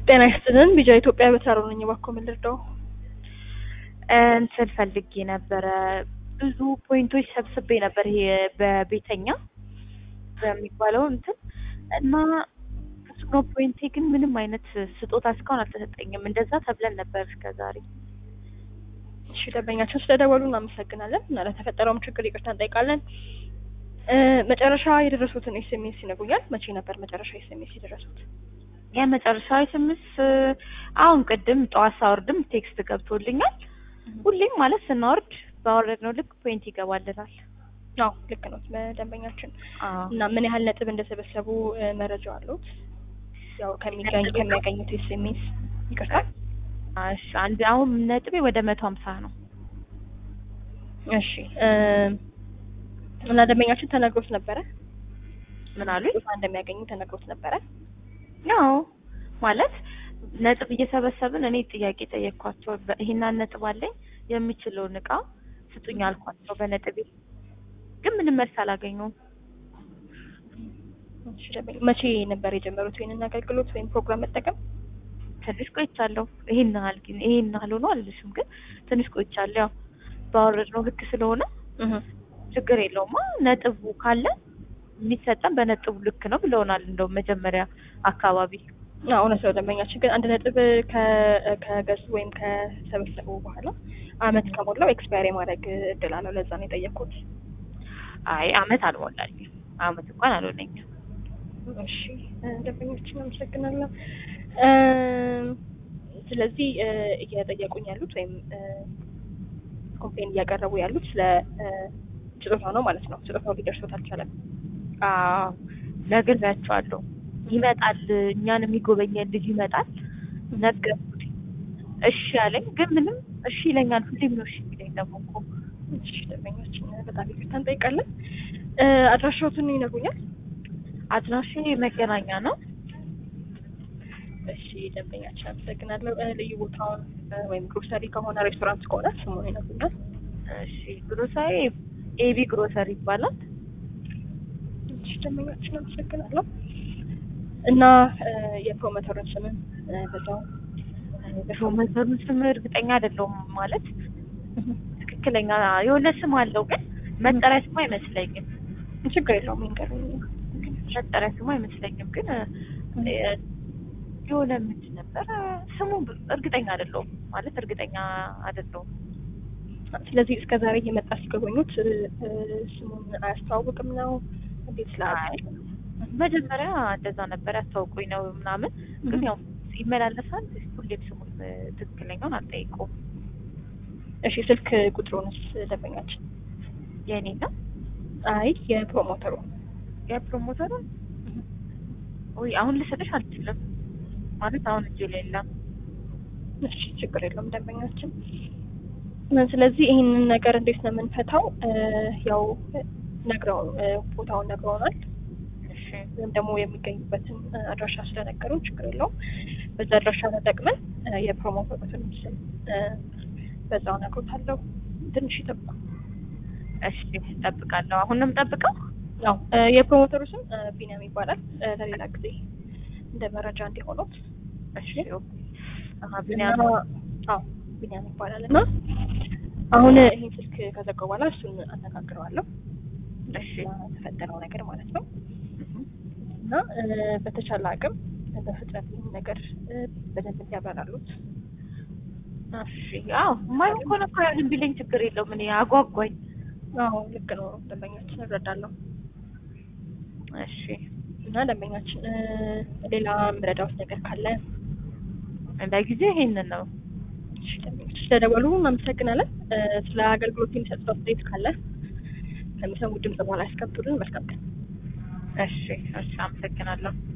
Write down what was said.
ጤና ይስጥልን ቢጃ ኢትዮጵያ በተራሮ ነኝ። እባክዎ ምን ልርዳው? እንትን ፈልጌ ነበረ። ብዙ ፖይንቶች ሰብስቤ ነበር ይሄ በቤተኛ በሚባለው እንትን እና ፍጹም ፖይንቴ ግን ምንም አይነት ስጦታ እስካሁን አልተሰጠኝም። እንደዛ ተብለን ነበር እስከ ዛሬ። እሺ ደንበኛችን ስለደወሉ እናመሰግናለን እና ለተፈጠረውም ችግር ይቅርታ እንጠይቃለን። እ መጨረሻ የደረሱትን ኤስኤምኤስ ይነግሩኛል? መቼ ነበር መጨረሻ ኤስኤምኤስ የደረሱት? የመጨረሻ ስምስ አሁን ቅድም ጠዋት ሳወርድም ቴክስት ገብቶልኛል። ሁሌም ማለት ስናወርድ ባወረድነው ልክ ፖይንት ይገባልናል። አዎ ልክ ነው ደንበኛችን። አዎ እና ምን ያህል ነጥብ እንደሰበሰቡ እ መረጃው አለዎት? ያው ከሚገኝ ከሚያገኙት ኤስኤምኤስ ይቅርታ። እሺ አንድ አሁን ነጥቤ ወደ መቶ ሀምሳ ነው። እሺ እ እና ደንበኛችን ተነግሮት ነበረ ምን አሉኝ? ቦታ እንደሚያገኙ ተነግሮት ነበረ? ያው ማለት ነጥብ እየሰበሰብን እኔ ጥያቄ ጠየቅኳቸው። በ- ይሄን ነጥብ አለኝ የሚችለውን እቃ ስጡኝ አልኳቸው በነጥቤ ግን ምንም መልስ አላገኘሁም። እሺ ደንበኛ መቼ ነበር የጀመሩት ይሄንን አገልግሎት ወይም ፕሮግራም መጠቀም? ትንሽ ቆይቻለሁ። ይሄን ያህል ግን ይሄን ያህል ሆኖ አልልሽም፣ ግን ትንሽ ቆይቻለሁ። ያው ባወረድነው ልክ ስለሆነ እህ ችግር የለውማ ነጥቡ ካለ የሚሰጠን በነጥቡ ልክ ነው ብለውናል። እንደው መጀመሪያ አካባቢ አዎ እውነት ነው ደንበኛችን ግን አንድ ነጥብ ከ- ከገዙ ወይም ከሰበሰቡ በኋላ አመት ከሞላው ኤክስፓየር የማድረግ እድል አለው። ለዛ ነው የጠየኩት። አይ አመት አልሞላኝም። አመት እንኳን አልሆነኝም። እሺ እ ደንበኛችን አመሰግናለሁ። እ ስለዚህ እ እየጠየቁኝ ያሉት ወይም እ ኮምፕሌን እያቀረቡ ያሉት ስለ እ ስጦታ ነው ማለት ነው። ስጦታው ሊደርሶት አልቻለም። አዎ ነግሬያቸዋለሁ። ይመጣል፣ እኛን የሚጎበኘን ልጅ ይመጣል ነገርኩት። እሺ አለኝ፣ ግን ምንም እሺ ይለኛል። ሁሌም ነው እሺ የሚለኝ ደግሞ እኮ እሺ ደንበኛችን በጣም ይቅርታ እንጠይቃለን። እ አድራሻዎትን ይነግሩኛል? አድራሼ መገናኛ ነው። እሺ ደንበኛችን አመሰግናለሁ። እ ልዩ ቦታውን እ ወይም ግሮሰሪ ከሆነ ሬስቶራንት ከሆነ ስሙን ይነግሩኛል? እሺ ግሮሰሪ ኤቢ ግሮሰሪ ይባላል። እሺ ደንበኛችን አመሰግናለሁ። እና እ የፕሮሞተሩን ስምን እ በዛው ፕሮሞተሩን ስም እርግጠኛ አይደለሁም ማለት ትክክለኛ የሆነ ስም አለው፣ ግን መጠሪያ ስሙ አይመስለኝም። ችግር የለውም ይንገሩኝ። መጠሪያ ስሙ አይመስለኝም፣ ግን እ የሆነ ምንድን ነበር ስሙ እርግጠኛ አይደለሁም ማለት እርግጠኛ አይደለሁም። ስለዚህ እስከ ዛሬ እየመጣ ሲጎበኙት እ እ ስሙን አያስተዋውቅም ነው እንዴት ስላ አይ መጀመሪያ እንደዛ ነበር ያስታውቁኝ ነው ምናምን፣ ግን ያው ይመላለሳል። ሁሌም ስሙን እ ትክክለኛውን አልጠይቀውም። እሺ ስልክ ቁጥሩንስ ደንበኛችን? የእኔ ነው አይ የፕሮሞተሩ የፕሮሞተሩን ወይ አሁን ልሰጥሽ አልችልም ማለት አሁን እጄ ላይ የለም። እሺ ችግር የለውም ደንበኛችን። ስለዚህ ይህንን ነገር እንዴት ነው የምንፈታው? እ ያው ነግረው እ ቦታውን ነግረውናል እሺ ወይም ደግሞ የሚገኙበትን እ አድራሻ ስለነገሩን ችግር የለውም። በዛ አድራሻ ተጠቅመን እ የፕሮሞተሩትን ስም እ በዛው ነግሮታለሁ። ትንሽ ይጠብቁ። እሺ እጠብቃለሁ። አሁን ነው የምጠብቀው? ያው እ የፕሮሞተሩ ስም እ ቢኒያም ይባላል። እ ለሌላ ጊዜ እንደ መረጃ እንዲሆኑት እሺ አሀ እና ቢኒያም አዎ ቢኒያም ይባላል እና አሁን ይሄን ስልክ ከዘጋው በኋላ እሱን አነጋግረዋለሁ። እሺ የተፈጠረው ነገር ማለት ነው እህ እና እ በተቻለ አቅም በፍጥነት ይህን ነገር እ በደንብ እንዲያበራሉት እሺ አዎ የማይሆን ከሆነ እኮ ያንን ቢለኝ ችግር የለውም። እኔ አጓጓኝ። አዎ ልክ ነው ደንበኛችን እረዳለሁ። እሺ እና ደንበኛችን እ ሌላ ምረዳውት ነገር ካለ ለጊዜው ይሄንን ነው። እሺ፣ ደንበኞች ስለደወሉ እናመሰግናለን። እ ስለ አገልግሎት የሚሰጡት አስተያየት ካለ ከሚሰሙት ድምጽ በኋላ ያስከብሩልን። መልካም ቀን። እሺ እሺ አመሰግናለሁ።